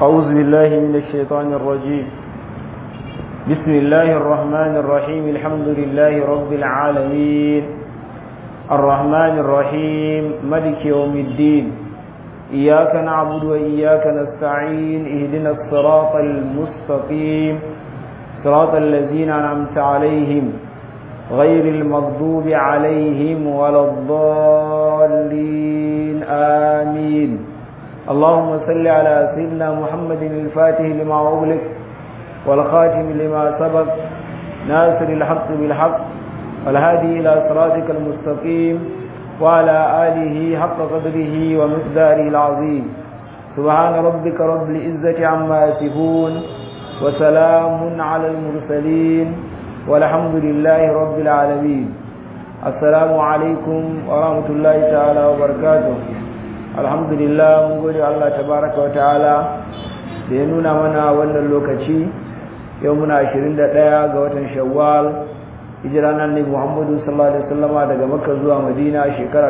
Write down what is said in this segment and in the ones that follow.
أعوذ بالله من الشيطان الرجيم بسم الله الرحمن الرحيم الحمد لله رب العالمين الرحمن الرحيم ملك يوم الدين إياك نعبد وإياك نستعين اهدنا الصراط المستقيم صراط الذين أنعمت عليهم غير المغضوب عليهم ولا الضالين آمين اللهم صل على سيدنا محمد الفاتح لما أغلق والخاتم لما سبق ناصر الحق بالحق والهادي إلى صراطك المستقيم وعلى آله حق قدره ومقداره العظيم سبحان ربك رب العزة عما يصفون وسلام على المرسلين والحمد لله رب العالمين السلام عليكم ورحمة الله تعالى وبركاته الحمد لله mun gode Allah tabaraka wa ta'ala da ya nuna mana wannan lokaci yau muna 21 ga watan Shawwal hijira nan ne Muhammadu sallallahu alaihi wasallama daga Makka zuwa Madina shekara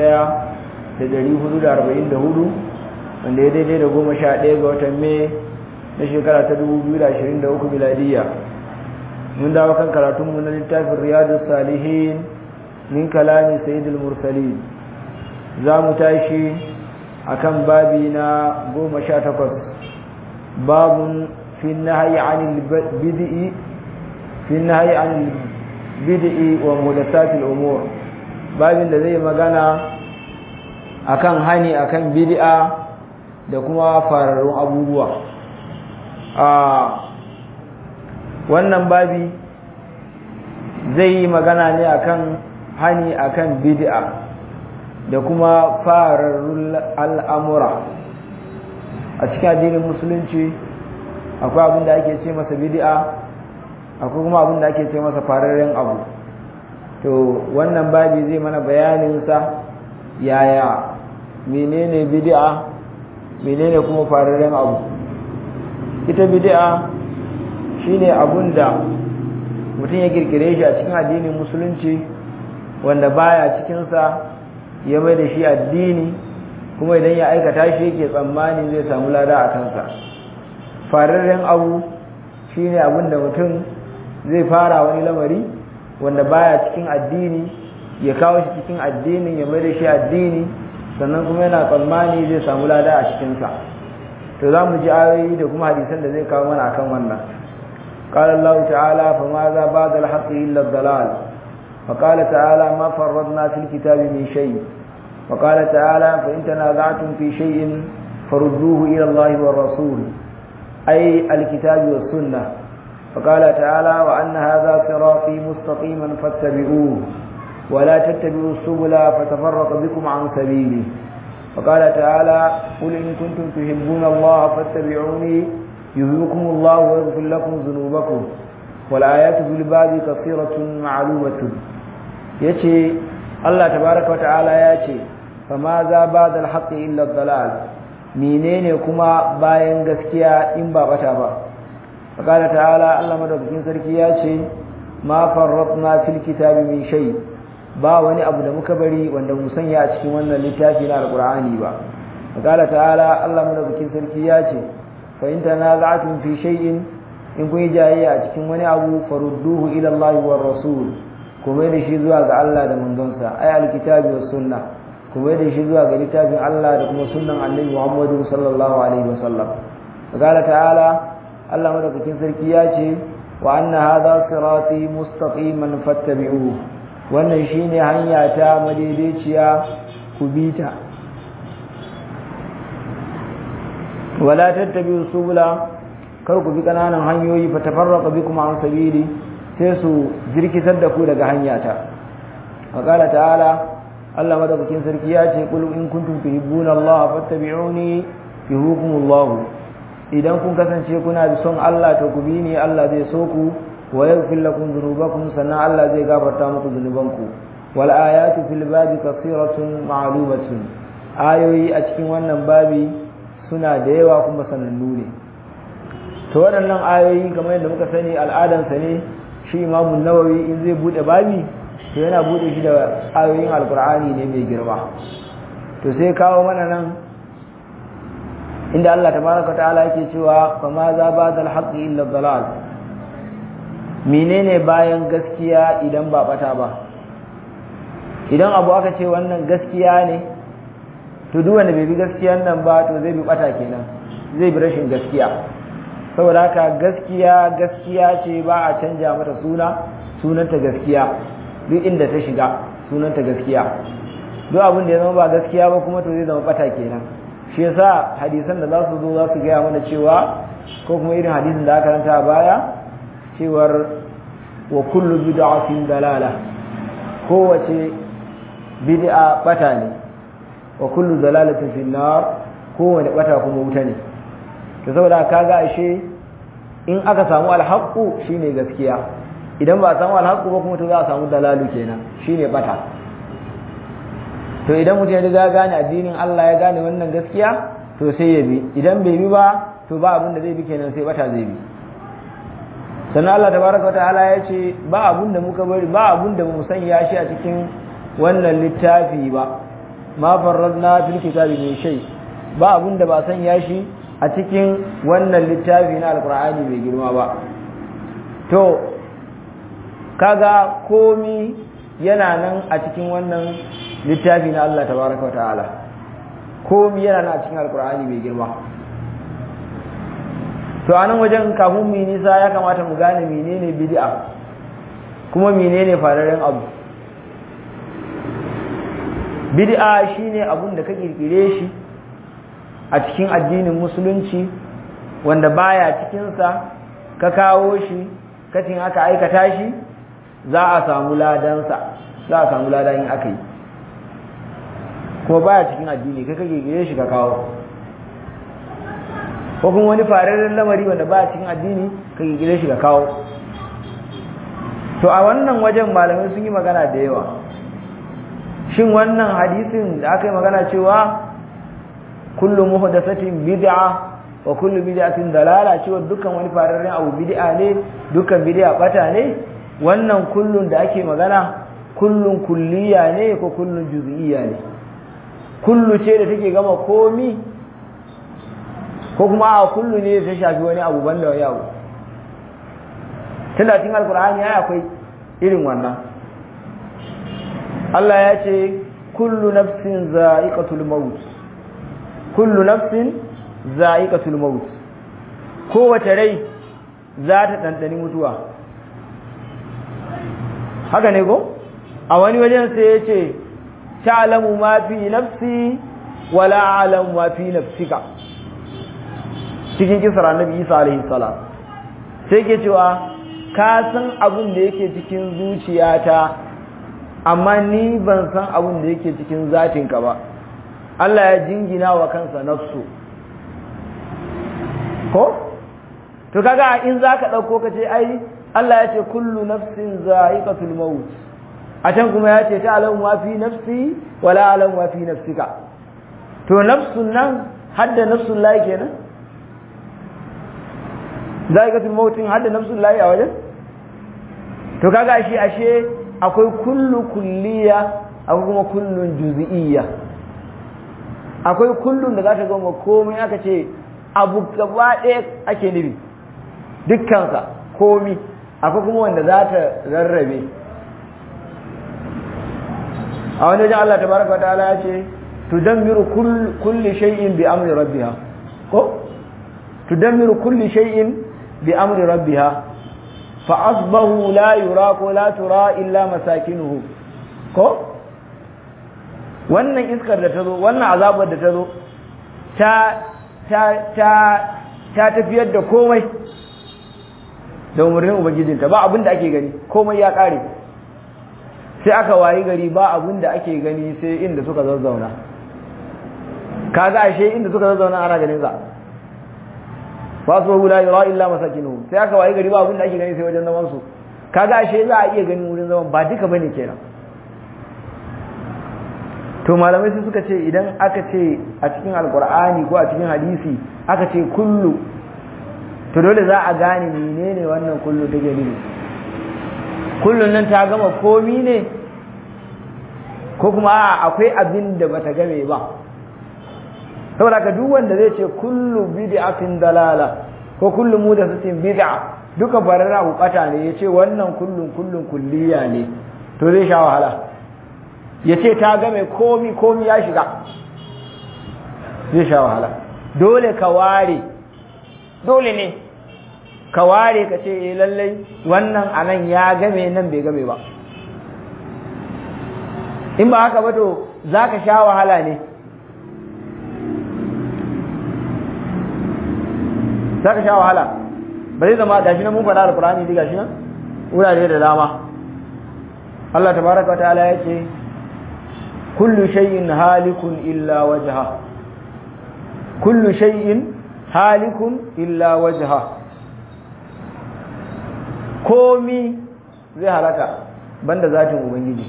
1444 wanda ya daidai da 11 ga watan Mai na shekara ta 2023 miladiya mun dawo kan karatunmu na littafin riyadus salihin min kalami sayyidul mursalin za mu tashi akan babi na goma sha takwas babun fi nahyi anil bid'i fi nahyi anil bid'i wa muhdathatil umur babin da zai magana akan hani akan bid'a da kuma fararrun abubuwa a wannan babi zai yi magana ne akan hani akan bid'a da kuma fararrun al'amura a cikin addinin musulunci akwai abin da ake ce masa bid'a akwai kuma abin da ake ce masa fararren abu to wannan babi zai mana bayaninsa yaya menene bid'a menene kuma fararren abu ita bid'a shine abun da mutum ya kirkire shi a cikin addinin musulunci wanda baya cikinsa ya mai da shi addini kuma idan ya aikata shi yake tsammanin zai samu lada a kansa fararren abu shine abin da mutum zai fara wani lamari wanda baya cikin addini ya kawo shi cikin addinin ya mai da shi addini sannan kuma yana tsammani zai samu lada a cikinsa to za mu ji ayoyi da kuma hadisan da zai kawo mana akan wannan قال الله تعالى فماذا بعد الحق إلا الضلال فقال تعالى ما فرضنا في الكتاب من شيء وقال تعالى فإن تنازعتم في شيء فردوه إلى الله والرسول أي الكتاب والسنة فقال تعالى وأن هذا صراطي مستقيما فاتبعوه ولا تتبعوا السبل فتفرق بكم عن سبيله وقال تعالى قل إن كنتم تحبون الله فاتبعوني يهلكم الله ويغفر لكم ذنوبكم والآيات في الباب كثيرة معلومة يتي الله تبارك وتعالى يتي فماذا بعد الحق إلا الضلال menene kuma bayan gaskiya in ba bata ba faqala ta'ala Allah madaukakin sarki ya ce ma farratna fil kitabi min shay ba wani abu da muka bari wanda mu sanya a cikin wannan littafi na alqur'ani ba faqala ta'ala Allah madaukakin sarki ya ce fa in tanaza'tum fi shay'in in kun yi jayayya a cikin wani abu farudduhu ila Allah war rasul kuma da shi zuwa ga Allah da manzonsa ay alkitabi was sunna kuma da shi zuwa ga littafin Allah da kuma sunnan Annabi Muhammadu sallallahu alaihi wasallam qala ta'ala Allah madaukakin sarki ya ce wa anna hadha sirati mustaqiman fattabi'uhu wannan shine hanya ta madaidaiciya ku bita wala tattabi'u subula kar ku bi kananan hanyoyi fa tafarraqa bikum an sabili sai su jirkitar da ku daga hanyata qala ta'ala Allah madaukakin sarki ya ce qul in kuntum tuhibbuna Allah fattabi'uni yuhibbukumullah idan kun kasance kuna da son Allah to ku bi ni Allah zai so ku wa yaghfir lakum dhunubakum sannan Allah zai gafarta muku zunubanku wal ayatu fil babi kathiratun ma'lumatun ayoyi a cikin wannan babi suna da yawa kuma sanannu ne to waɗannan ayoyi kamar yadda muka sani al'adansa ne shi imamun nawawi in zai buɗe babi to yana buɗe shi da ayoyin alkur'ani ne mai girma to sai kawo mana nan inda Allah tabaraka ta'ala yake cewa fa ma za ba dal haqqi illa dalal menene bayan gaskiya idan ba bata ba idan abu aka ce wannan gaskiya ne to duk wanda bai bi gaskiyan nan ba to zai bi bata kenan zai bi rashin gaskiya saboda haka gaskiya gaskiya ce ba a canja mata suna sunanta gaskiya duk inda ta shiga sunanta gaskiya duk abin da ya zama ba gaskiya ba kuma to zai zama bata kenan shi yasa hadisan da za su zo za su gaya mana cewa ko kuma irin hadisin da aka ranta a baya cewar wa kullu bid'atin dalala kowace bid'a bata ne wa kullu dalalatin fi nar kowane bata kuma wuta ne to saboda kaga ashe in aka samu alhaqqu shine gaskiya idan ba a samu alhaqqu ba kuma to za a samu dalalu kenan shine bata to idan mutum ya riga gane addinin Allah ya gane wannan gaskiya to sai ya bi idan bai bi ba to ba abin da zai bi kenan sai bata zai bi sannan Allah tabaraka wa ta'ala ya ce ba abin da muka bari ba abin da mu sanya shi a cikin wannan littafi ba ma farradna fil kitabi min shay ba abin da ba sanya shi a cikin wannan littafi na alqur'ani mai girma ba to kaga komi yana nan a cikin wannan littafi na Allah tabaraka wa ta'ala komi yana nan a cikin alqur'ani mai girma to anan wajen kafin mu nisa ya kamata mu gane menene bid'a kuma menene fararen abu bid'a shine abun da ka kirkire shi a cikin addinin musulunci wanda baya cikin sa ka kawo shi kacin aka aikata shi za a samu ladansa za a samu ladan in aka yi kuma baya cikin addini kai ka kirkire shi ka kawo ko kuma wani fararren lamari wanda ba cikin addini ka gigire shi ka kawo to a wannan wajen malamai sun yi magana da yawa shin wannan hadisin da aka yi magana cewa kullu muhdathatin bid'a wa kullu bid'atin dalala cewa dukkan wani fararren abu bid'a ne dukkan bid'a bata ne wannan kullun da ake magana kullun kulliya ne ko kullun juz'iyya ne kullu ce da take gama komi ko kuma a kullu ne ta shafi wani abu banda wani abu tunda cikin alkur'ani ya akwai irin wannan Allah ya ce kullu nafsin za'iqatul maut kullu nafsin za'iqatul maut kowace rai za ta dandani mutuwa haka ne ko a wani wajen sai ya ce ta'lamu ma fi nafsi wala a'lamu ma fi nafsika cikin kisar annabi isa alaihi salam sai ke cewa ka san abin da yake cikin zuciyata amma ni ban san abin da yake cikin zatinka ba Allah ya jingina wa kansa nafsu ko to kaga in zaka dauko ka ce ai Allah ya ce kullu nafsin za'iqatul maut a can kuma ya ce ta'lamu ma fi nafsi wala a'lamu ma fi nafsika to nafsun nan hadda nafsun lahi kenan za'iqatul mautin hadda nafsun lahi a wajen to kaga shi ashe akwai kullu kulliya akwai kuma kullun juz'iyya akwai kullun da zaka ga komai aka ce abu gaba ɗaya ake nufi dukkansa komi akwai kuma wanda za ta rarrabe a wani wajen Allah tabaraka ta'ala ya ce tudammiru kulli shay'in bi amri rabbiha ko tudammiru kulli shay'in bi amri rabbiha fa asbahu la yura ko la tura illa masakinuhu ko wannan iskar da ta zo wannan azabar da ta zo ta ta ta ta tafiyar da komai da umarnin ubangijinta ba abin da ake gani komai ya kare sai aka wayi gari ba abin da ake gani sai inda suka zazzauna kaga ashe inda suka zazzauna ana ganin sa ba su la yura illa masakinu sai aka wayi gari ba abin da ake gani sai wajen zaman su kaga ashe za a iya ganin wurin zaman ba duka bane kenan to malamai sai suka ce idan aka ce a cikin alkur'ani ko a cikin hadisi aka ce kullu to dole za a gane menene wannan kullu take nufi kullun nan ta gama komi ne ko kuma akwai abin da bata game ba saboda ka duk wanda zai ce kullu bid'atin dalala ko kullu mudathatin bid'a duka barara bukata ne yace wannan kullun kullun kulliya ne to zai sha wahala yace ta ga mai komi komi ya shiga zai sha wahala dole ka ware dole ne ka ware ka ce eh lallai wannan anan ya game nan bai game ba in ba haka ba to za ka sha wahala ne za ka sha wahala ba zai zama gashi nan mun faɗa alkurani dai gashi nan wurare da dama Allah tabaraka wa ta'ala ya ce kullu shay'in halikun illa wajha kullu shay'in halikun illa wajha komi zai halaka banda zatin ubangiji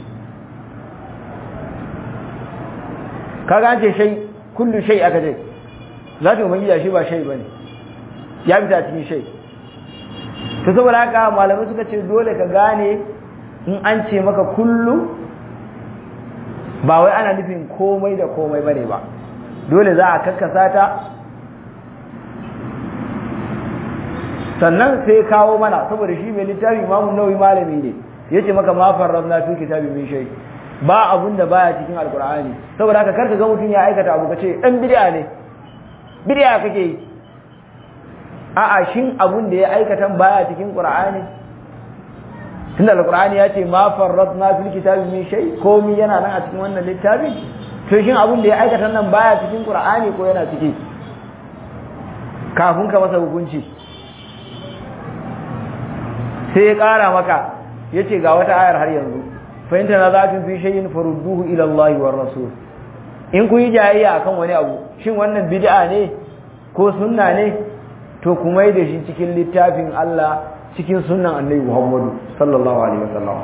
kaga an ce shay kullu shay aka ce zatin ubangiji shi ba shay bane ya fita cikin shay to saboda haka malamai suka ce dole ka gane in an ce maka kullu ba wai ana nufin komai da komai bane ba dole za a kakkasa ta sannan sai kawo mana saboda shi mai littafi imamu nawawi malami ne yace maka ma farradna fi kitabi min shay ba abun da baya cikin alqur'ani saboda haka karka ga mutun ya aikata abu kace dan bid'a ne bid'a kake yi a'a shin abun da ya aikata baya cikin qur'ani tunda alqur'ani ya ce ma farradna fil kitabi min shay komai yana nan a cikin wannan littafi to shin abun da ya aikata nan baya cikin qur'ani ko yana ciki kafin ka masa hukunci sai ya ƙara maka ya ce ga wata ayar har yanzu fahimta na zafin fi shayin farudduhu ilallahi wa rasul in ku yi jayayya akan wani abu shin wannan bid'a ne ko sunna ne to ku mai da shi cikin littafin Allah cikin sunnan annabi Muhammadu sallallahu alaihi wasallam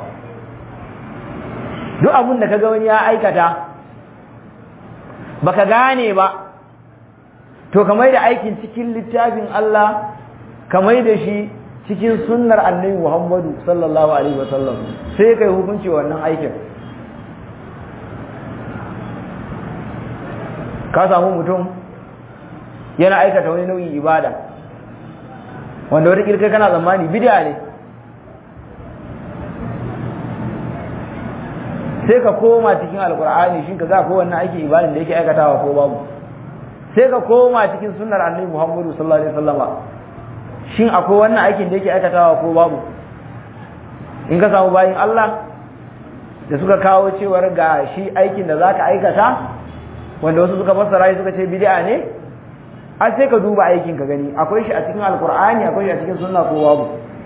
duk abin da kaga wani ya aikata baka gane ba to ka mai da aikin cikin littafin Allah ka mai da shi cikin sunnar annabi Muhammadu sallallahu alaihi wasallam sai kai hukunci wannan aikin ka samu mutum yana aikata wani nau'in ibada wanda wata kirkai kana tsammani bid'a ne sai ka koma cikin alkur'ani shin ka ga ko wannan aiki ibadan da yake aikatawa ko babu sai ka koma cikin sunnar annabi Muhammadu sallallahu alaihi wasallama shin akwai wannan aikin da yake aikatawa ko babu in ka samu bayin Allah da suka kawo cewar ga shi aikin da zaka aikata wanda wasu suka fassara shi suka ce bid'a ne a sai ka duba aikin ka gani akwai shi a cikin alkur'ani akwai shi a cikin sunna ko babu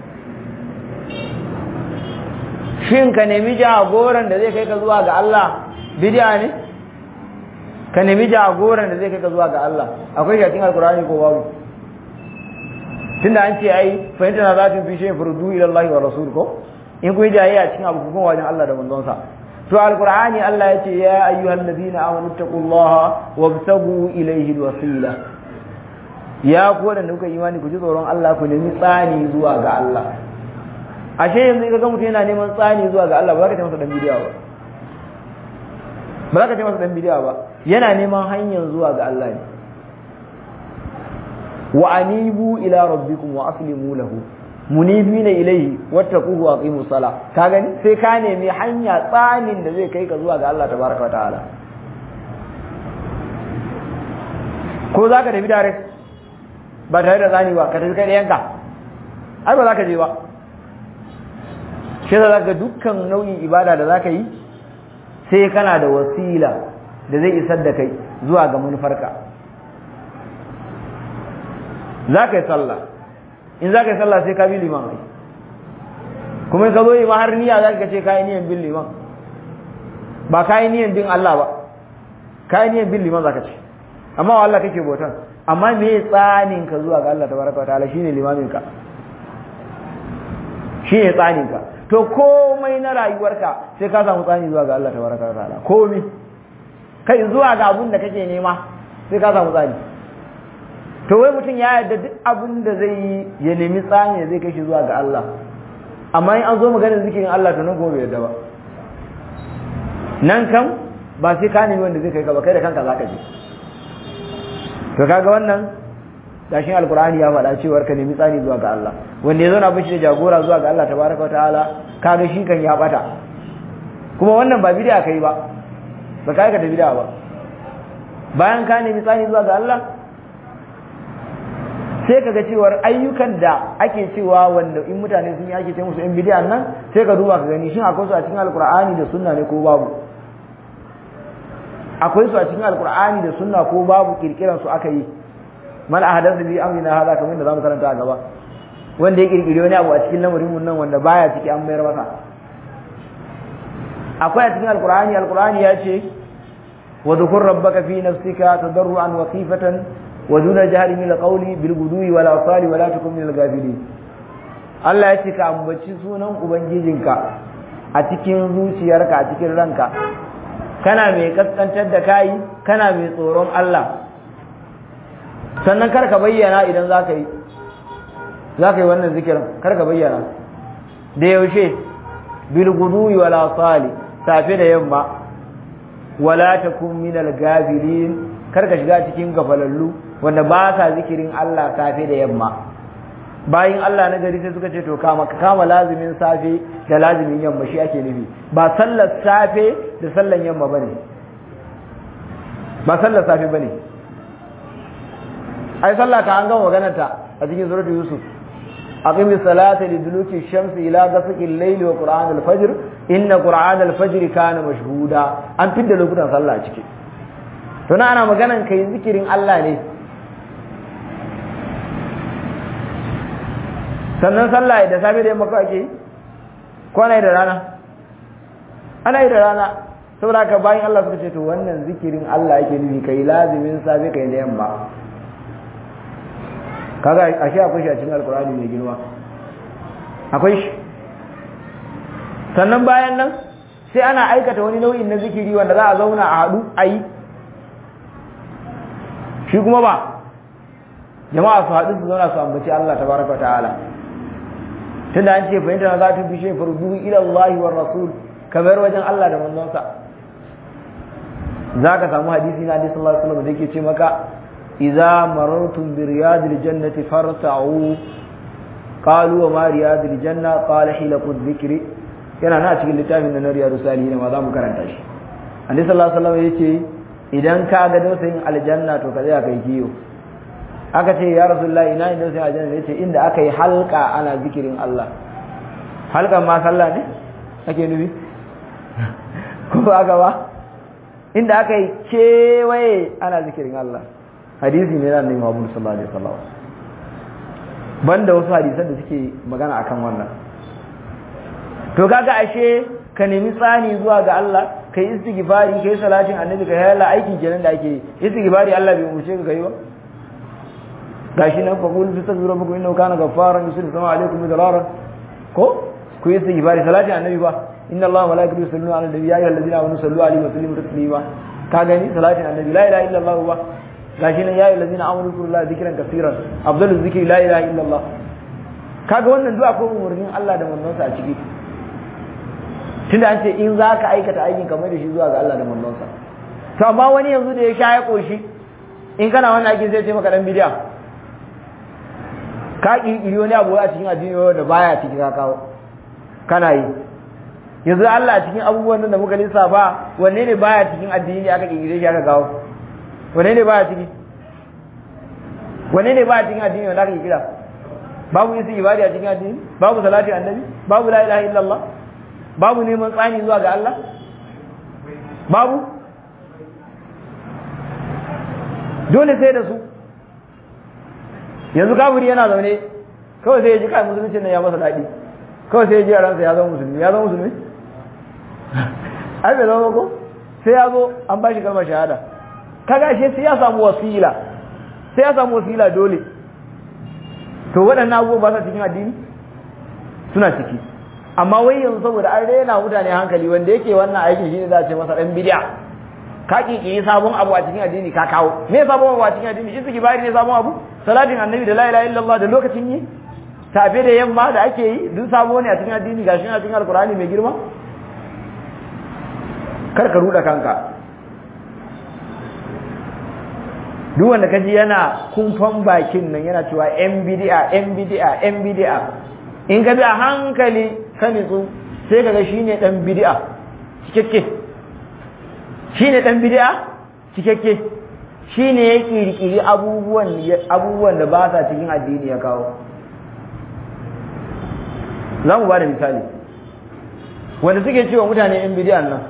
shin ka nemi jagoran da zai kai ka zuwa ga Allah bid'a ne ka nemi jagoran da zai kai ka zuwa ga Allah akwai shi a cikin alkur'ani ko babu tunda an ce ai fahimta na zatin fi shi furdu ila Allah wa rasul ko in kun jaye a cikin abu kuma wajen Allah da manzon sa to alqur'ani Allah ya ce ya ayyuhal ladina amanu taqullaha wabtagu ilayhi alwasila ya ku da kuka imani ku ji tsoron Allah ku nemi tsani zuwa ga Allah ashe yanzu kaga mutum yana neman tsani zuwa ga Allah ba za ka ce masa dan bidiya ba ba za ka ce masa dan bidiya ba yana neman hanyar zuwa ga Allah ne wa anibu ila rabbikum wa aslimu lahu munibina ilayhi wattaquhu wa aqimu sala ka gani sai ka nemi hanya tsanin da zai kai ka zuwa ga Allah tabaraka wa ta'ala ko zaka tafi direct ba tare da zani ba ka tafi kai da yanka ai ba za ka je ba shi da zaka dukkan nau'in ibada da zaka yi sai kana da wasila da zai isar da kai zuwa ga manufarka za ka yi sallah in za ka yi sallah sai ka bi liman ai kuma ka zo yi ma har niyya za ka ce ka yi niyan bin liman ba ka yi niyan bin Allah ba ka yi niyan bin liman za ka ce amma wa Allah kake bautan amma me tsanin ka zuwa ga Allah tabaraka wa ta'ala shine limamin ka shine tsanin ka to komai na rayuwarka sai ka samu tsani zuwa ga Allah tabaraka wa ta'ala komai kai zuwa ga abun da kake nema sai ka samu tsani to wai mutum ya yarda duk abin da zai yi ya nemi tsani zai kai shi zuwa ga Allah amma in an zo maganar zikirin Allah to nan kuma bai yarda ba nan kan ba sai ka nemi wanda zai kai ka ba kai da kanka zaka je to kaga wannan gashin alkur'ani ya faɗa cewar ka nemi tsani zuwa ga Allah wanda ya zauna bishi da jagora zuwa ga Allah tabaraka wa ta'ala kaga shi kan ya bata kuma wannan ba bid'a kai ba ba kai ka da bid'a ba bayan ka nemi tsani zuwa ga Allah sai kaga cewar ayyukan da ake cewa wanda in mutane sun yi ake ce musu in bid'a nan sai ka duba ka gani shin akwai su a cikin alkur'ani da sunna ne ko babu akwai su a cikin alkur'ani da sunna ko babu kirkiran su aka yi man ahdatha bi amrina hada kamar da zamu karanta a gaba wanda ya kirkire wani abu a cikin lamarin mun nan wanda baya ciki an mayar masa akwai a cikin alkur'ani alkur'ani ya ce wa dhukur rabbaka fi nafsika tadarruan wa khifatan wa duna jahri min alqawli bil gudwi wal asali wa la takun min al Allah ya ce ka ambaci sunan ubangijinka a cikin zuciyarka a cikin ranka kana mai kaskantar da kayi kana mai tsoron Allah sannan kar ka bayyana idan za ka yi za ka yi wannan zikirin kar ka bayyana da yaushe bil guduwi wala sali safe da yamma wala takun min al gabilin kar ka shiga cikin gafalallu wanda ba sa zikirin Allah safe da yamma bayin Allah na gari sai suka ce to kama ka kama lazimin safe da lazimin yamma shi ake nufi ba sallar safe da sallar yamma bane ba sallar safe bane ai sallah ka an gama maganar ta a cikin suratu yusuf aqimis salata liduluki shamsi ila ghasaqil layli wa qur'an al-fajr inna qur'an al-fajr kana mashhuda an fidda lokutan sallah a ciki to na ana maganan kai zikirin Allah ne sannan sallah da safe da yamma kawai ake yi ko ana yi da rana ana yi da rana saboda haka bayan Allah suka ce to wannan zikirin Allah yake nufi kai lazimin safe kai da yamma kaga ashe akwai shi a cikin alkur'ani mai girma akwai shi sannan bayan nan sai ana aikata wani nau'in na zikiri wanda za a zauna a haɗu a yi shi kuma ba jama'a su haɗu su zauna su ambaci Allah tabaraka wa ta'ala tunda an ce fahimta na za ta fi shi fardu ila Allah wa rasul kamar wajen Allah da manzonsa za ka samu hadisi na hadisi sallallahu alaihi wasallam da yake ce maka idza marartum bi riyadil jannati farta'u qalu wa ma riyadil janna qala hilaqu dhikri yana na cikin littafin na riyadus salihin ma za mu karanta shi annabi sallallahu alaihi wasallam yace idan ka ga dausayin aljanna to ka tsaya kai kiyo aka ce ya rasulullahi ina ne dausayin aljanna yace inda aka yi halka ana zikirin Allah halkan ma sallah ne ake nufi ko ba aka ba inda aka yi kewaye ana zikirin Allah hadisi ne na annabi Muhammad sallallahu alaihi wasallam banda wasu hadisan da suke magana akan wannan to kaga ashe ka nemi tsani zuwa ga Allah kai istighfari kai salatin annabi kai hayalla aikin kenan da ake yi istighfari Allah bai umurce ka kai ba gashi nan fa qul tastaghfiru rabbakum innahu kana ghaffaran yusiru sama alaikum midrara ko ku yi istighfari salatin annabi ba inna allaha wa malaikatahu yusalluna ala nabi ya ayyuhallazina amanu sallu alaihi wa sallimu taslima ka gani salatin annabi la ilaha illa allah ba gashi nan ya ayyuhallazina amanu zkurullaha dhikran kaseeran afdaluz zikri la ilaha illa allah kaga wannan du'a ko umurnin Allah da manzonsa a ciki tunda an ce in za ka aikata aikin kamar da shi zuwa ga Allah da manzonsa to amma wani yanzu da ya sha ya koshi in kana wannan aikin zai ce maka dan bidiya ka kirkiri wani abu a cikin addini wanda baya ciki ka kawo kana yi yanzu Allah a cikin abubuwan da muka lissafa wanne ne baya cikin addini aka kirkire shi aka kawo wanne ne baya ciki wanne ne baya cikin addini wanda aka kirkira babu yin ibadi a cikin addini babu salati annabi babu la ilaha illallah babu neman tsani zuwa ga Allah babu dole sai da su yanzu kafiri yana zaune kawai sai ya ji kai musulunci nan ya masa daɗi kawai sai ya ji a ransa ya zama musulmi ya zama musulmi ai bai zama ko sai ya zo an ba shi kalmar shahada kaga shi sai ya samu wasila sai ya samu wasila dole to waɗannan abubuwa ba sa cikin addini suna ciki amma wai yanzu saboda an rena mutane hankali wanda yake wannan aikin shi ne za a ce masa ɗan bidiya ka kiki sabon abu a cikin addini ka kawo me sabon abu a cikin addini istighfari ne sabon abu salatin annabi da la ilaha illallah da lokacin yi tafe da yamma da ake yi duk sabo ne a cikin addini gashi a cikin alkurani mai girma kar ka ruda kanka duk wanda kaji yana kumfan bakin nan yana cewa yan bid'a yan bid'a yan bid'a in ka bi a hankali ka nitsu sai kaga shine dan bid'a cikakke shine dan bid'a cikakke shine ya kirkiri abubuwan abubuwan da ba sa cikin addini ya kawo za mu ba da misali wanda suke cewa mutane yan bid'an nan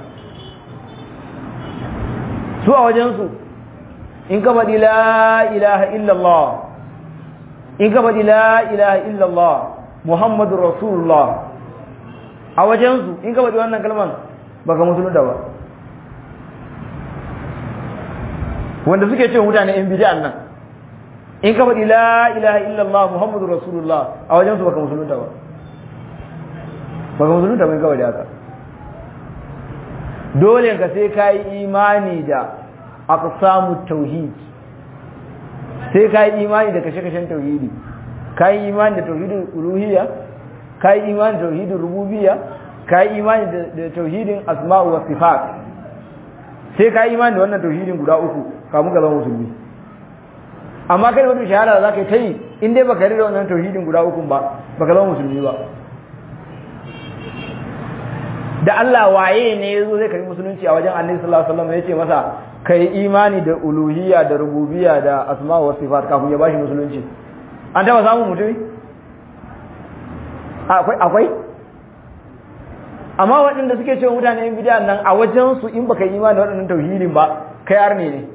su a wajensu in ka faɗi la ilaha illallah in ka faɗi la ilaha illallah muhammadu rasulullah a wajensu in ka faɗi wannan kalman baka musulunta ba wanda suke cewa mutane yan bid'an nan in ka faɗi la ilaha illallah muhammadu rasulullah a wajensu baka musulunta ba baka musulunta ba kawai da haka dole ka sai ka yi imani da aqsamu tauhid sai ka yi imani da kashe-kashen tauhidi ka yi imani da tauhidin uluhiyya ka yi imani da tauhidin rububiyya ka yi imani da tauhidin asma'u wa sifat sai ka yi imani da wannan tauhidin guda uku kamun ka zama musulmi amma kai wata shahara za ka yi ta yi in dai baka da wannan tauhidin guda uku ba baka zama musulmi ba da Allah waye ne ya zo zai karbi musulunci a wajen annabi sallallahu alaihi wasallam ya ce masa kai imani da uluhiyya da rububiyya da asma wa sifat kafin ya bashi musulunci an taba samun mutumi akwai akwai amma waɗanda suke cewa mutane yin bid'a nan a wajen su in baka imani da waɗannan tauhidin ba kai arne ne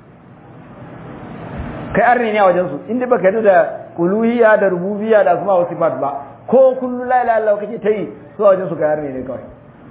kai arne ne a wajen su in dai baka yarda da uluhiyya da rububiyya da asma wa sifat ba ko kullu la ilaha illallah kake tayi su a wajen su kai arne ne kawai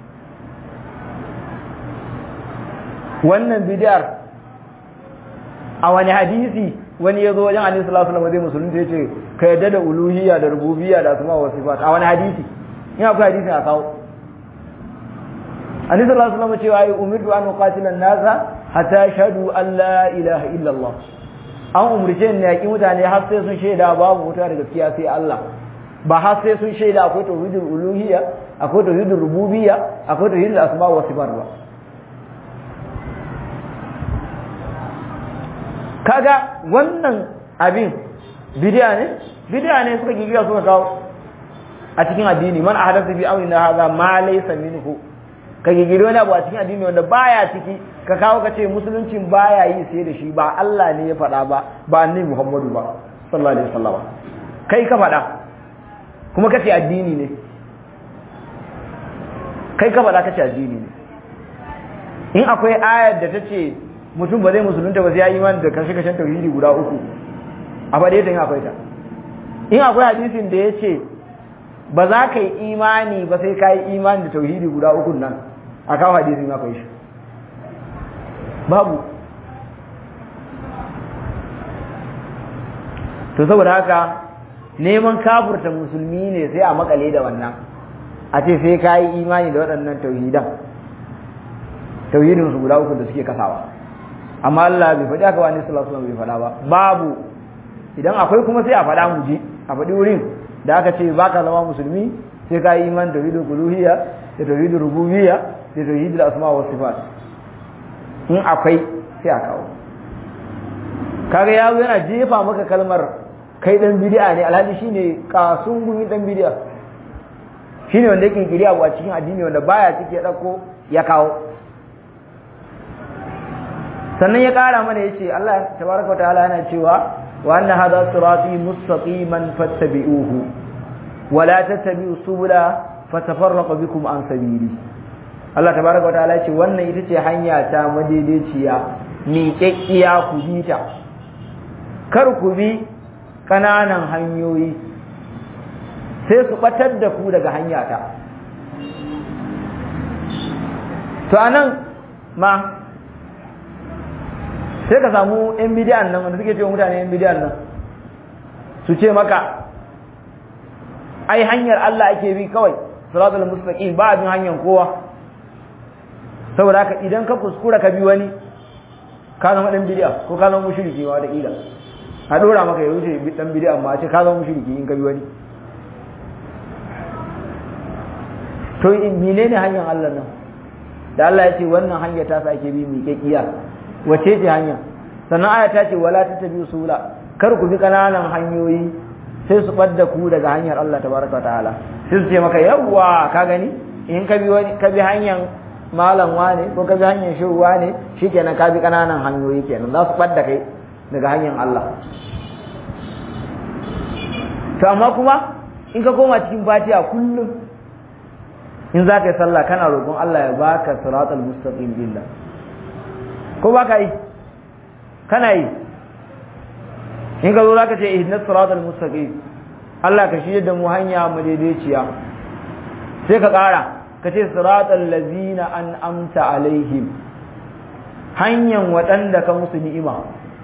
wannan bid'ar a wani hadisi wani ya zo wajen annabi sallallahu alaihi wasallam zai musulunta yace ka yadda da uluhiyya da rububiyya da asma wa sifat a wani hadisi in akwai hadisi a kawo annabi sallallahu alaihi wasallam cewa ai umirtu an uqatila an-nasa hatta yashhadu an la ilaha illa Allah an umurce ni yaki mutane har sai sun shaida babu wuta da gaskiya sai Allah ba har sai sun shaida akwai tauhidul uluhiyya akwai tauhidul rububiyya akwai tauhidul asma wa sifat ba kaga wannan abin bidiya ne bidiya ne suka gigiya suka kawo a cikin addini man ahdatha fi amrina hadha ma laysa minhu ka gigiri wani abu a cikin addini wanda baya ciki ka kawo ka ce musuluncin baya yi sai da shi ba Allah ne ya faɗa ba ba annabi Muhammadu ba sallallahu alaihi wasallam kai ka faɗa kuma kace addini ne kai ka faɗa kace addini ne in akwai ayar da ta ce mutum ba zai musulunta ba sai ya imani da kashe-kashen tauhidi guda uku a faɗe ta yin akwai ta in akwai hadisin da ya ce ba za ka yi imani ba sai ka yi imani da tauhidi guda uku nan a kawo hadisin akwai shi babu to saboda haka neman kafurta musulmi ne sai a makale da wannan a ce sai ka yi imani da waɗannan tauhidan tauhidinsu guda uku da suke kasawa amma Allah bai faɗi aka wani sallallahu alaihi bai faɗa ba babu idan akwai kuma sai a faɗa mu ji a faɗi wurin da aka ce baka zama musulmi sai ka yi iman tauhidul uluhiyya da tauhidul rububiyya da tauhidul asma wa sifat in akwai sai a kawo kaga yawo yana jefa maka kalmar kai dan bid'a ne alhaji shine kasun gumi dan bid'a shine wanda yake kiri abu a cikin addini wanda baya cike dauko ya kawo sannan ya ƙara mana ya ce Allah tabaraka wa ta'ala yana cewa wa anna hadha sirati mustaqiman fattabi'uhu wa la tattabi'u subula fatafarraqa bikum an sabili Allah tabaraka wa ta'ala ya ce wannan ita ce hanya ta madaidaiciya miƙaƙƙiya ku bi ta kar ku bi ƙananan hanyoyi sai su ɓatar da ku daga hanya ta to anan ma sai ka samu yan bidiyan nan wanda suke cewa mutane yan bidiyan nan su ce maka ai hanyar Allah ake bi kawai siratul mustaqim ba abin hanyar kowa saboda haka idan ka kuskura ka bi wani ka zama dan bidiya ko ka zama mushriki ma da kila a dora maka ya wuce dan bidiya amma a ce ka zama mushriki in ka bi wani to menene hanyar Allah nan da Allah ya ce wannan hanya ta sa ake bi mai kekiya wace ce hanya sannan aya ta ce wala tattabi'u subula kar ku bi kananan hanyoyi sai su ɓadda ku daga hanyar Allah tabaraka ta'ala sai su ce maka yawwa ka gani in ka bi ka bi hanyar malam wane ko ka bi hanyar shehu wane shikenan ka bi kananan hanyoyi kenan za su ɓadda kai daga hanyar Allah to amma kuma in ka koma cikin fatiha kullum in za ka yi sallah kana roƙon Allah ya baka siratal mustaqim billah ko ba ka yi kana yi in ka zo za ka ce ihdinas siratal mustaqim Allah ka shirya da mu hanya madaidaiciya sai ka ƙara ka ce siratal lazina an amta alaihim hanyar waɗanda ka musu ni'ima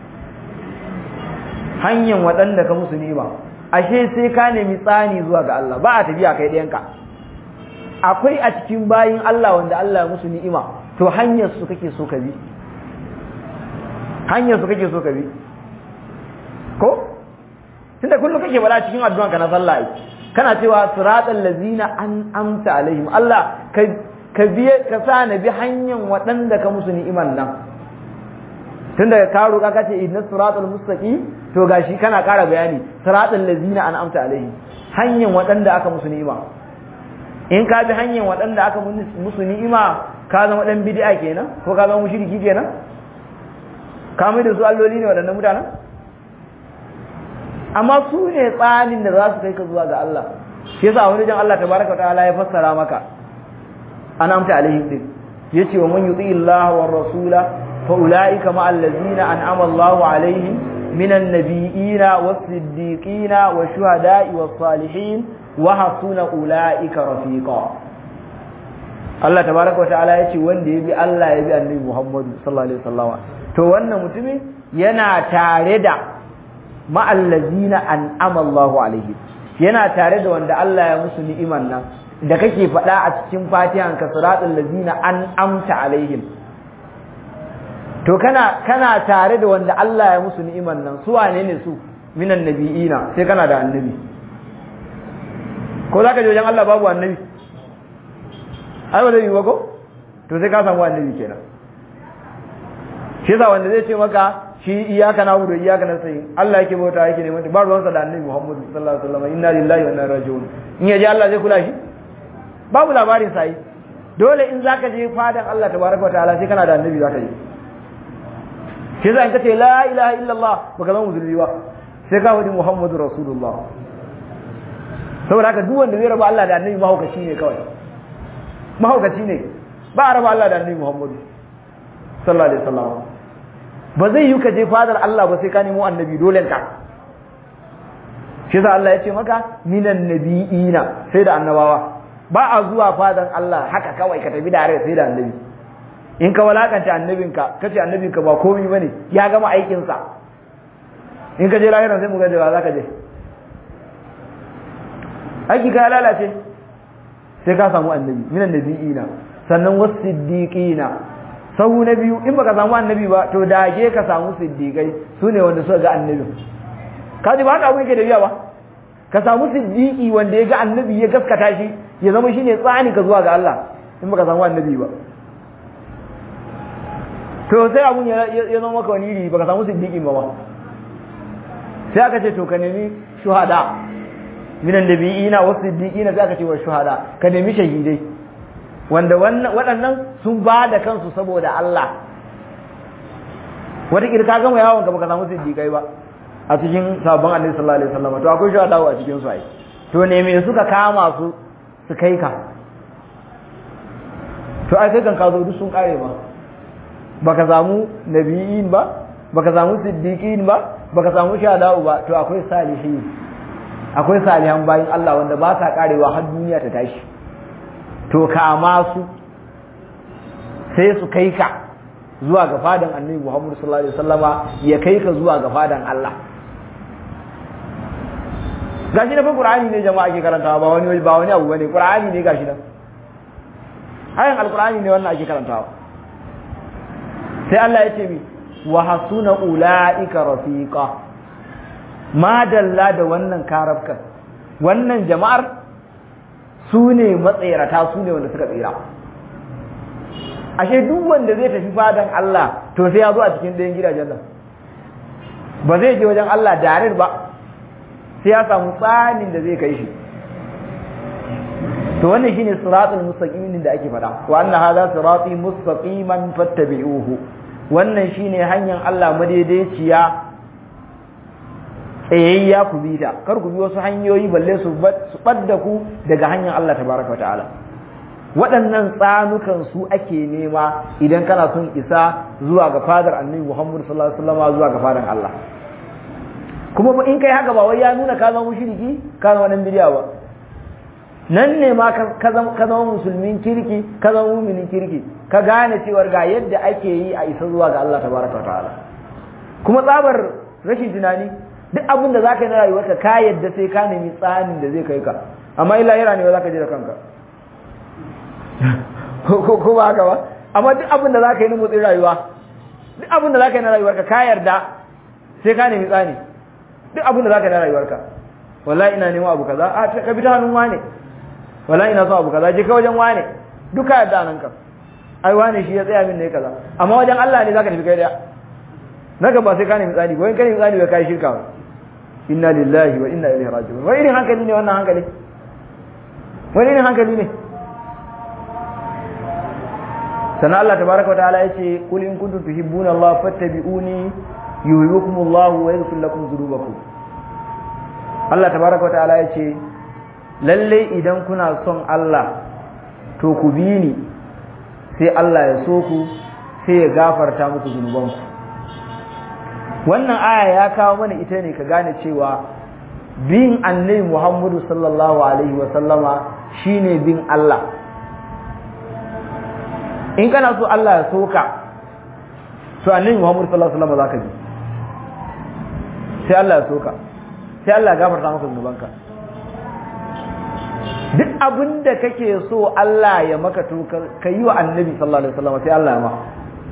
hanyar waɗanda ka musu ni'ima ashe sai ka nemi tsani zuwa ga Allah ba a tafiya kai ɗayanka akwai a cikin bayin Allah wanda Allah ya musu ni'ima to hanyar su kake so ka bi hanyar su kake so ka bi ko tunda kullum kake bada cikin addu'anka na sallah ai kana cewa siratal ladzina an amta alaihim Allah ka ka biye ka sa na bi hanyar waɗanda ka musu ni'iman nan tunda ka roƙa ka ce inna siratal mustaqim to gashi kana ƙara bayani siratal ladzina an amta alaihim hanyar waɗanda aka musu ni'ima in ka bi hanyar waɗanda aka musu ni'ima ka zama ɗan bid'a kenan ko ka zama mushriki kenan ka mai da su alloli ne waɗannan mutanen amma su ne tsanin da za su kai ka zuwa ga Allah shi yasa wani jan Allah tabaraka ta'ala ya fassara maka an amta alaihim din yace wa man yuti Allah war rasula fa ulaika ma allazina an'ama Allah alaihim minan nabiyina was siddiqina wash shuhada'i was salihin wa hasuna ulaika rafiqa Allah tabaraka ta'ala yace wanda ya bi Allah ya bi annabi Muhammad sallallahu alaihi wasallam to wannan mutumin yana tare da ma'allazina an'ama Allahu alaihi yana tare da wanda Allah ya musu ni'iman nan da kake faɗa a cikin fatihan ka siratul lazina an'amta alaihim to kana kana tare da wanda Allah ya musu ni'iman nan su wane ne su minan nabiyina sai kana da annabi ko zaka je wajen Allah babu annabi ai ba zai yi ba ko to sai ka samu annabi kenan shi yasa wanda zai ce maka shi iyaka na wudu iyaka na sai Allah yake bauta yake neman ba ruwansa da annabi Muhammad sallallahu alaihi wasallam inna lillahi wa inna ilaihi raji'un in yaji Allah zai kula shi babu labarin sai dole in zaka je fadan Allah tabaraka wa ta'ala sai kana da annabi zaka je shi yasa in kace la ilaha illallah baka zama musulmi ba sai ka wadi Muhammadu rasulullah saboda haka duk wanda zai raba Allah da annabi mahaukaci ne kawai mahaukaci ne ba a raba Allah da annabi Muhammadu sallallahu alaihi wasallam ba zai yi ka je fadar Allah ba sai ka nemo annabi dole ka shi yasa Allah ya ce maka minan nabiyina sai da annabawa ba a zuwa fadar Allah haka kawai ka tafi da sai da annabi in ka walakanta annabinka kace annabinka ba komai bane ya gama aikin sa in ka je lahira sai mu ga da za ka je aiki ka lalace sai ka samu annabi minan nabiyina sannan wasiddiqina sahu na biyu in baka samu annabi ba to dage ka samu siddiqai su ne wanda suka ga annabi ka ji ba haka abin yake da biya ba ka samu siddiqi wanda ya ga annabi ya gaskata shi ya zama shine tsani ka zuwa ga Allah in baka samu annabi ba to sai abun ya zama maka wani iri baka samu siddiqi ba ba sai aka ce to ka nemi shuhada minan nabiyina wa siddiqina sai aka ce wa shuhada ka nemi shahidai wanda waɗannan sun ba da kansu saboda Allah wata ka gama yawon ka baka samu siddiqai ba a cikin sabon annabi sallallahu alaihi wasallam to akwai shuhada a cikin su ai to ne me suka kama su su kai ka to ai kai kan ka zo duk sun kare ba baka samu nabiyin ba baka samu siddiqin ba baka samu shahada'u ba to akwai salihin akwai salihan bayin Allah wanda ba sa karewa har duniya ta tashi to kama su sai su kai ka zuwa ga fadan annabi Muhammad sallallahu alaihi wasallama ya kai ka zuwa ga fadan Allah gashi na fa Qur'ani ne jama'a ke karantawa ba wani ba wani abu bane Qur'ani ne gashi nan ayan alqur'ani ne wannan ake karantawa sai Allah ya ce mi wa hasuna ulaika rafiqa ma dalla da wannan karabkan wannan jama'ar su ne matsayarata su ne wanda suka tsira ashe duk wanda zai tafi fadan Allah to sai ya zo a cikin ɗayan gidajen nan ba zai je wajen Allah darir ba sai ya samu tsanin da zai kai shi to wannan shine siratul mustaqim da ake faɗa wa anna hadha sirati mustaqiman fattabi'uhu wannan shine hanyar Allah madaidaiciya tsayayya ku bi ta kar ku bi wasu hanyoyi balle su ɓadda ku daga hanyar Allah tabaraka ta'ala waɗannan tsanukan su ake nema idan kana son isa zuwa ga fadar annabi Muhammad sallallahu alaihi wasallam zuwa ga fadar Allah kuma in kai haka ba wai ya nuna ka zama mushriki ka zama dan bidiya ba nan ne ma ka zama musulmin kirki ka zama muminin kirki ka gane cewar ga yadda ake yi a isa zuwa ga Allah tabaraka wa ta'ala kuma tsabar rashin tunani duk abin da zaka yi na rayuwarka ka yadda sai ka nemi tsanin da zai kai ka amma illa yara ne ba zaka je da kanka ko ba haka ba amma duk abin da zaka yi na motsin rayuwa duk abin da zaka yi na rayuwarka ka yarda sai ka nemi tsani duk abin da zaka yi na rayuwarka wallahi ina neman abu kaza a ka bi ta hannun wane wallahi ina son abu kaza je ka wajen wane duka yadda nan ka ai wane shi ya tsaya min ne kaza amma wajen Allah ne zaka tafi kai daya naka ba sai ka nemi tsani goyin ka nemi tsani ba kai shirka ba inna lillahi wa inna ilaihi raji'un wani irin hankali ne wannan hankali wani irin hankali ne sannan Allah tabaraka wa ta'ala yace qul in kuntum tuhibbuna Allah fattabi'uni yuhibbukum Allah wa yaghfir lakum dhunubakum Allah tabaraka wa ta'ala yace lalle idan kuna son Allah to ku bi ni sai Allah ya so ku sai ya gafarta muku zunubanku wannan aya ya kawo mana ita ne ka gane cewa bin annabi Muhammadu sallallahu alaihi wa sallama shine bin Allah in kana so Allah ya soka to annabi Muhammadu sallallahu alaihi wa sallama zaka bi sai Allah ya soka sai Allah ya gafarta maka zunubanka duk abin da kake so Allah ya maka to ka yi wa annabi sallallahu alaihi wa sallama sai Allah ya maka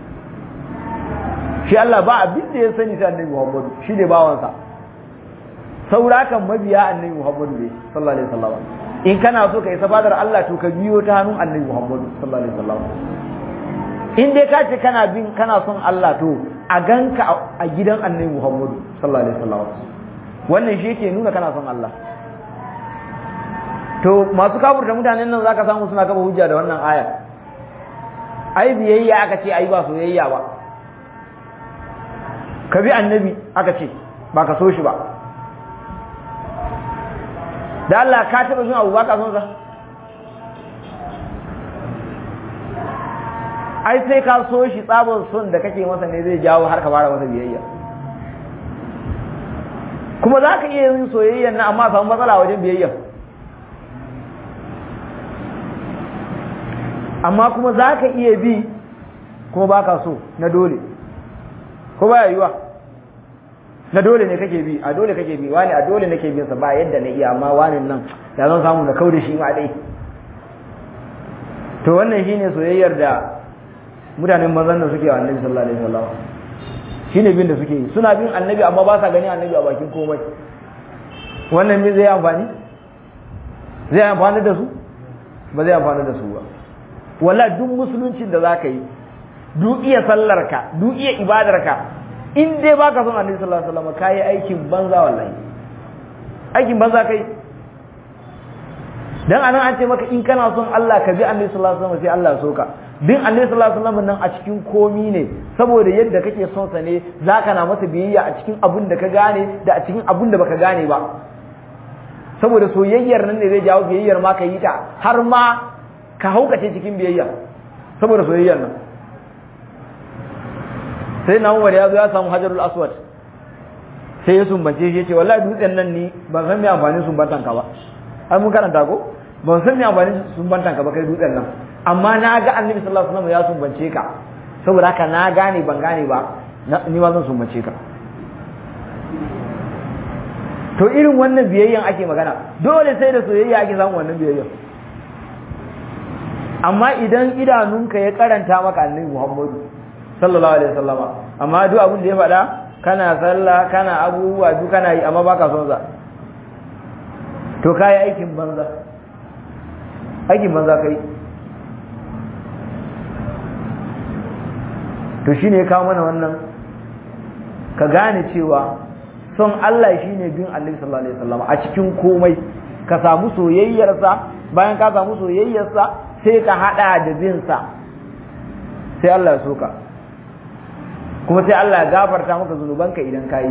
shi Allah ba abin da ya sani sai annabi Muhammadu shi ne bawansa saurakan mabiya annabi Muhammadu ne sallallahu alaihi wasallam in kana so ka isa fadar Allah to ka biyo ta hannun annabi Muhammadu sallallahu alaihi wasallam in dai ka ce kana bin kana son Allah to a ganka a gidan annabi Muhammadu sallallahu alaihi wasallam wannan shi yake nuna kana son Allah to masu kafurta mutanen nan zaka samu suna kafa hujja da wannan aya ai biyayya aka ce ai ba soyayya ba ka bi annabi aka ce ba ka so shi ba da Allah ka taɓa jin abu ba ka son sa ai sai ka so shi tsabar son da kake masa ne zai jawo har ka fara masa biyayya kuma za ka iya yin soyayyan na amma samu matsala wajen biyayya amma kuma za ka iya bi kuma ba ka so na dole ko baya yiwa na dole ne kake bi a dole kake bi wani a dole nake bin sa ba yadda na iya amma wani nan da zan samu na kauda shi ma dai to wannan shine soyayyar da mutanen mazan nan suke wa annabi sallallahu alaihi wasallam shine bin da suke yi suna bin annabi amma ba sa gani annabi a bakin komai wannan bin zai amfani zai amfani da su ba zai amfani da su ba wala duk musuluncin da zaka yi duk iya sallarka duk iya ibadarka in dai baka son annabi sallallahu alaihi wasallam kai aikin banza wallahi aikin banza kai dan anan an ce maka in kana son Allah ka bi annabi sallallahu alaihi wasallam sai Allah ya soka bin annabi sallallahu alaihi wasallam nan a cikin komi ne saboda yadda kake son sa ne zaka na masa biyayya a cikin abun da ka gane da a cikin abun da baka gane ba saboda soyayyar nan ne zai jawo biyayyar ma ka yi ta har ma ka haukace cikin biyayya saboda soyayyar nan sai na umar ya zo ya samu hajarul aswad sai ya sumbance shi ya ce wallahi dutsen nan ni ban san me amfanin sumbantan ka ba ai mun karanta ko ban san me amfanin sumbantan ka ba kai dutsen nan amma na ga annabi sallallahu alaihi wasallam ya sumbance ka saboda haka na gane ban gane ba ni ma zan sumbance ka to irin wannan biyayyan ake magana dole sai da soyayya ake samun wannan biyayyan amma idan idanunka ya karanta maka annabi Muhammadu sallallahu alaihi wasallama amma duk abin da ya faɗa kana sallah kana abubuwa duk kana yi amma baka son sa to kai aikin banza aikin banza kai to shine ya kawo mana wannan ka gane cewa son Allah shine bin Annabi sallallahu alaihi wasallam a cikin komai ka samu soyayyarsa bayan ka samu soyayyarsa sai ka hada da bin sa sai Allah ya soka kuma sai Allah ya gafarta maka zunubanka idan ka yi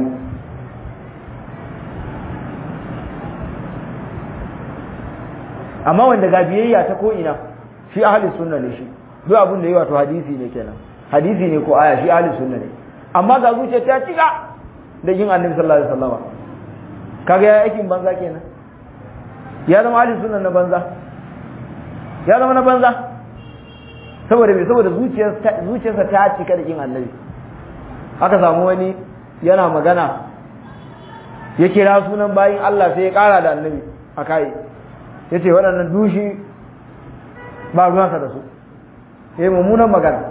amma wanda ga biyayya ta ko ina shi ahli sunna ne shi duk abin da yi wato hadisi ne kenan hadisi ne ko aya shi ahli sunna ne amma ga zuciya ta cika da yin annabi sallallahu alaihi wasallam kaga ya aikin banza kenan ya zama ahli sunna na banza ya zama na banza saboda me saboda zuciyarsa zuciyarsa ta cika da yin annabi aka samu wani yana magana ya kira sunan bayin Allah sai ya kara da annabi a kai ya ce waɗannan dushi ba ruwansa da su ya yi mummunan magana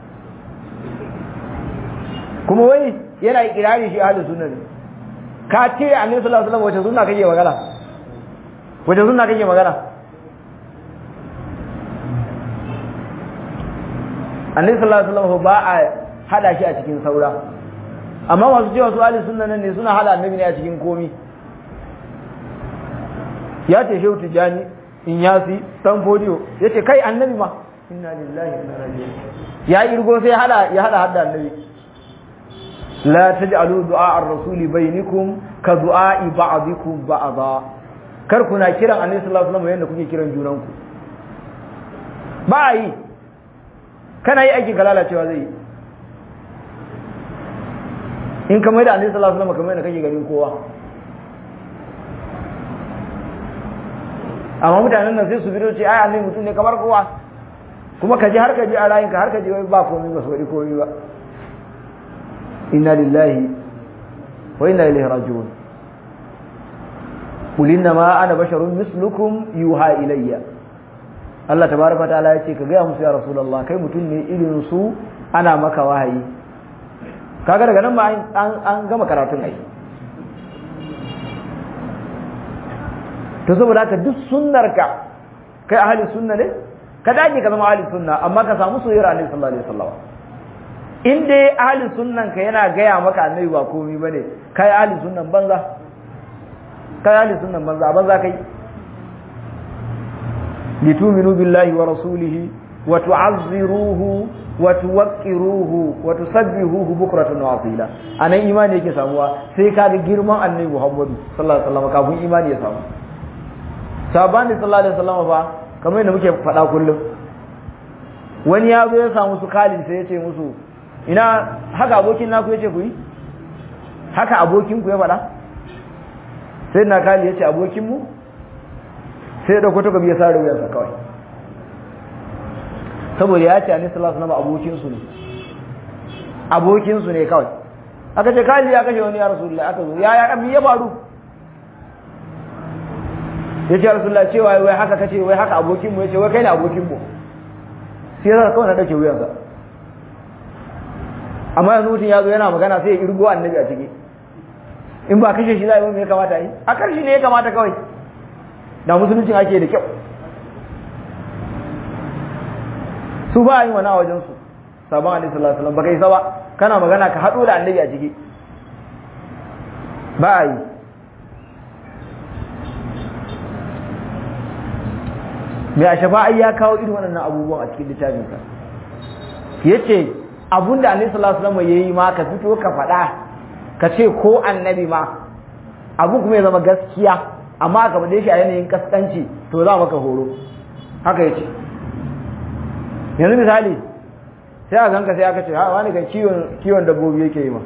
kuma wai yana ikirari shi ahalin sunna ne ka ce a nisa sallallahu alaihi wace sunna kake magana wace sunna kake magana annabi sallallahu alaihi wasallam ba a hada shi a cikin saura amma masu cewa su ahalin sunna nan ne suna hada annabi ne a cikin komi ya ce shehu tijjani in yasi dan fodiyo ya ce kai annabi ma inna lillahi wa inna ilaihi ya irgo sai hada ya hada hadda annabi la taj'alu du'a ar-rasuli bainakum ka du'a ba'dikum ba'da kar kuna kiran annabi sallallahu alaihi wasallam yanda kuke kiran junanku ba yi kana yi aikin ka lalacewa zai yi in ka mai da annabi sallallahu alaihi wasallam kamar yadda kake ganin kowa amma mutanen nan sai su bido ce ai annabi mutum ne kamar kowa kuma ka ji har ka ji a rayinka har ka ji wai ba komai ba su wadi komai ba inna lillahi wa inna ilaihi raji'un qul inna ma ana basharun mislukum yuha ilayya Allah tabaraka ta'ala ya ce ka ga musu ya rasulullah kai mutum ne irin su ana maka wahayi kaga daga nan ba an gama karatun ai to saboda haka duk sunnarka kai ahli sunna ne ka dage ka zama ahli sunna amma ka samu soyayyar annabi sallallahu alaihi wasallam in dai ahli sunnan ka yana gaya maka annabi ba komai bane kai ahli sunnan banza kai ahli sunnan banza banza kai litu'minu billahi wa rasulihi wa tu'azziruhu wa tuwaqqiruhu wa tusabbihuhu bukratan wa asila anan imani yake samuwa sai ka ga girman annabi Muhammadu sallallahu alaihi wasallam kafin imani ya samu sabani sallallahu alaihi wasallam fa kamar yadda muke faɗa kullum wani ya zo ya samu su kali sai ya ce musu ina haka abokin naku ya ce ku yi haka abokin ku ya faɗa sai na kali ya ce abokin mu sai ya dauko takobi ya sare wuyansa kawai saboda ya ce annabi sallallahu alaihi wasallam abokin su ne abokin su ne kawai aka ce kali ya kashe wani ya rasulullahi aka zo ya ya ya faru ya ce rasulullah cewa wai haka kace wai haka abokinmu ya ce wai kai ne abokinmu sai ya kawai na ɗauke wuyansa amma yanzu mutum ya zo yana magana sai ya irgo annabi a ciki in ba kashe shi za a yi ya kamata yi a karshe ne ya kamata kawai da musuluncin ake da kyau su ba a yi wani a wajensu sabon alaihi sallallahu alaihi wasallam ba kai saba kana magana ka haɗo da annabi a ciki ba a yi mai a shafa'ai ya kawo irin waɗannan abubuwan a cikin littafinsa ya ce abun da annabi sallallahu alaihi wasallam ya yi ma ka fito ka faɗa ka ce ko annabi ma abun kuma ya zama gaskiya amma ka faɗe shi a yanayin kaskanci to za maka horo haka ya ce yanzu misali sai a ganka sai aka ce ha wani kan kiwon dabbobi yake yi ma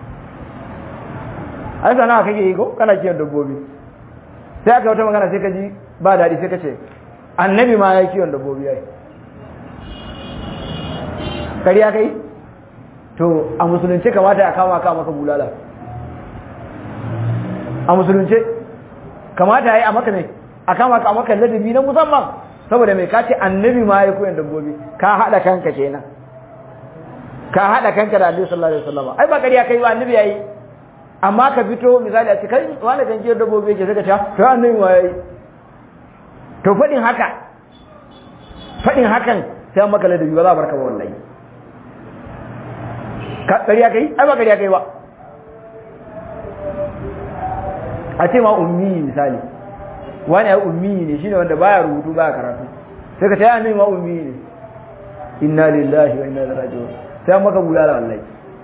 ai sana'a kake yi ko kana kiwon dabbobi sai aka wata magana sai ka ji ba daɗi sai ka ce annabi ma ya kiwon dabbobi ya yi kariya kai to a musulunce kamata a kama ka maka bulala a musulunce kamata ya yi a maka ne a kama ka a maka ladabi na musamman saboda mai kace annabi ma ya koyan dabbobi ka haɗa kanka kenan ka haɗa kanka da annabi sallallahu alaihi wasallam ai ba kariya kai ba annabi yayi amma ka fito misali a ce kai wani kan kiwon dabbobi yake sai ka ce to annabi ma yayi to faɗin haka faɗin hakan sai maka ladabi ba za a barka ba wallahi ƙarya kai ai ba ƙarya kai ba a ce ma ummi misali wani ya ummi ne shine wanda baya rubutu baya karatu sai ka taya annabi ma ummi ne inna lillahi wa inna ilaihi raji'un sai maka bulala wallahi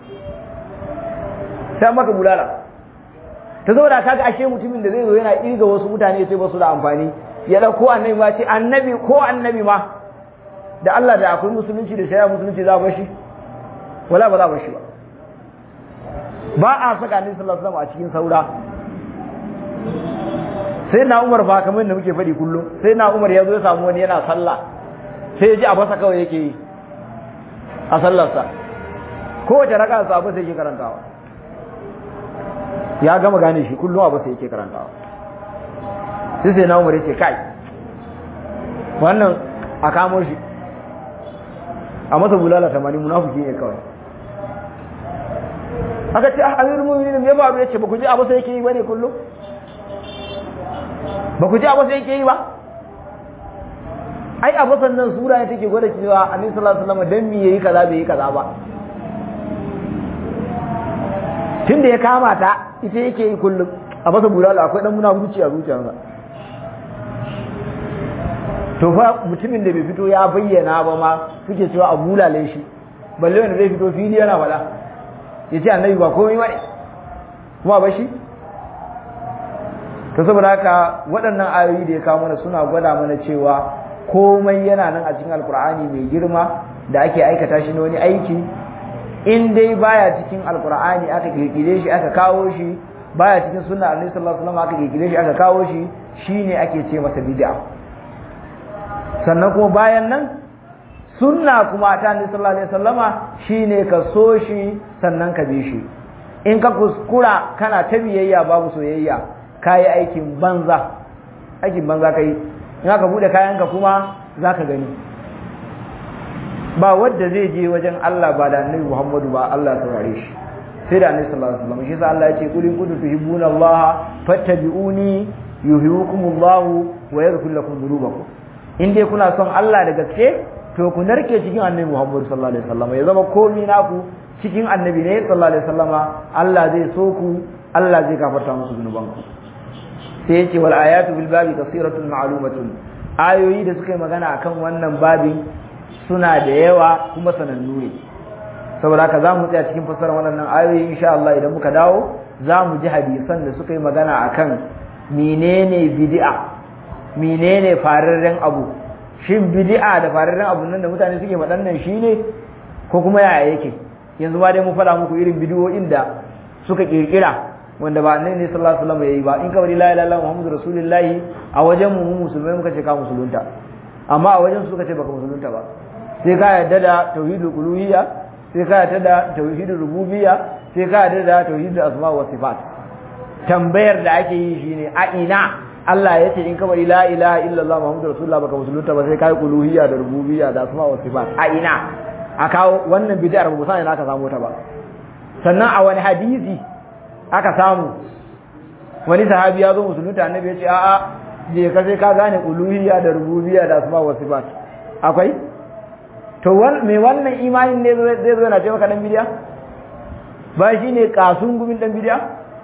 sai maka bulala ta zo da kaga ashe mutumin da zai zo yana kirga wasu mutane sai ba su da amfani ya dauko annabi ma ce annabi ko annabi ma da Allah da akwai musulunci da shari'a musulunci za ba shi wala ba za ba shi ba ba a saka annabi sallallahu alaihi wasallam a cikin saura sai na Umar fa kamar da muke faɗi kullum sai na Umar ya zo ya samu wani yana sallah sai ya ji a basa kawai yake yi a sallarsa kowace raka sa abu sai yake karantawa ya gama gane shi kullum abu sai yake karantawa sai sai na Umar ya ce kai wannan a kamo shi a masa bulala tamanin munafiki ne kawai aka ce amirul mu'minin ya faru yace ba ku ji abu sai yake yi bane kullum ba ku ji abu sai yake yi ba ai abu sannan sura ne take gwada cewa annabi sallallahu alaihi wasallam dan me yayi kaza bai yi kaza ba tunda ya kama ta ita yake yi kullum a masa bulala akwai dan munafurci a zuciyarsa to fa mutumin da bai fito ya bayyana ba ma suke cewa a bulale shi balle wanda zai fito fili yana faɗa ya ce annabi ba komai bane kuma ba shi to saboda haka waɗannan ayoyi da ya kawo mana suna gwada mana cewa komai yana nan a cikin alkur'ani mai girma da ake aikata shi na wani aiki in dai baya cikin alkur'ani aka kirkire shi aka kawo shi baya cikin sunna annabi sallallahu alaihi wasallam aka kirkire shi aka kawo shi shine ake ce masa bid'a sannan kuma bayan nan sunna kuma ta annabi sallallahu alaihi wasallama shine ka so shi sannan ka bi shi in ka kuskura kana ta biyayya babu soyayya kayi aikin banza aikin banza kai in aka bude kayanka kuma zaka gani ba wanda zai je wajen Allah ba da annabi Muhammadu ba Allah ya saurare shi sai da annabi sallallahu alaihi wasallam shi yasa Allah ya ce qul in kuntum tuhibbuna Allah fattabi'uni yuhibbukumullahu wa yaghfir lakum dhunubakum in dai kuna son Allah da gaske to ku narke cikin annabi Muhammad sallallahu alaihi wasallam ya zama komai naku cikin annabi ne sallallahu alaihi wasallam Allah zai so ku Allah zai gafarta musu zunubanku sai yace wal ayatu bil babi kasiratun ma'lumatun ayoyi da suka yi magana akan wannan babin suna da yawa kuma sanannu ne saboda haka zamu tsaya cikin fassarar wannan ayoyi insha Allah idan muka dawo zamu ji hadisan da suka yi magana akan menene bid'a menene fararren abu shin bid'a da fararren abu nan da mutane suke waɗannan shine ko kuma yaya yake yanzu ba dai mu faɗa muku irin bidiyoyin da suka kirkira wanda ba annabi sallallahu alaihi wasallam yayi ba in ka bari la ilaha illallah muhammadu rasulullahi a wajen mu musulmai muka ce ka musulunta amma a wajen su suka ce baka musulunta ba sai ka yarda da tauhidul uluhiyya sai ka yarda da tauhidul rububiyya sai ka yarda da tauhidul asma wa sifat tambayar da ake yi shine a ina Allah ya ce in ka bari la ilaha illallah muhammadu rasulullah baka musulunta ba sai kai uluhiyya da rububiyya da asma wa sifat a ina a kawo wannan bid'ar ba sai ina aka samu ta ba sannan a wani hadisi aka samu wani sahabi ya zo musulunta annabi ya ce a'a je ka sai ka gane uluhiyya da rububiyya da asma wa sifat akwai to me wannan imanin ne zai zo na ce maka dan bidiya ba shine kasun gumin dan bidiya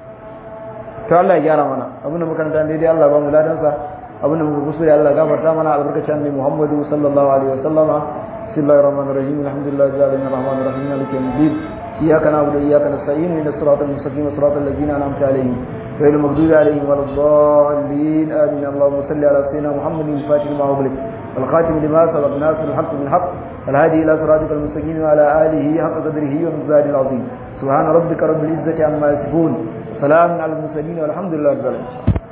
to Allah ya gyara mana abin da muka ranta daidai Allah ba mu ladan sa abin da muka kusuri Allah gafarta mana albarkacin annabi Muhammadu sallallahu alaihi wa sallama bismillahir rahmanir rahim alhamdulillahi rabbil alamin arrahmanir rahim maliki yawmiddin iyyaka na'budu wa iyyaka nasta'in ihdinas siratal mustaqim siratal ladzina an'amta alaihim غير المغضوب عليهم ولا الضالين آمين اللهم صل على سيدنا محمد الفاتح لما أغلق والخاتم لما سبق ناصر الحق بالحق والهادي إلى صراطك المستقيم وعلى آله حق قدره ومزاج العظيم سبحان ربك رب العزة عما يصفون وسلام على المرسلين والحمد لله رب العالمين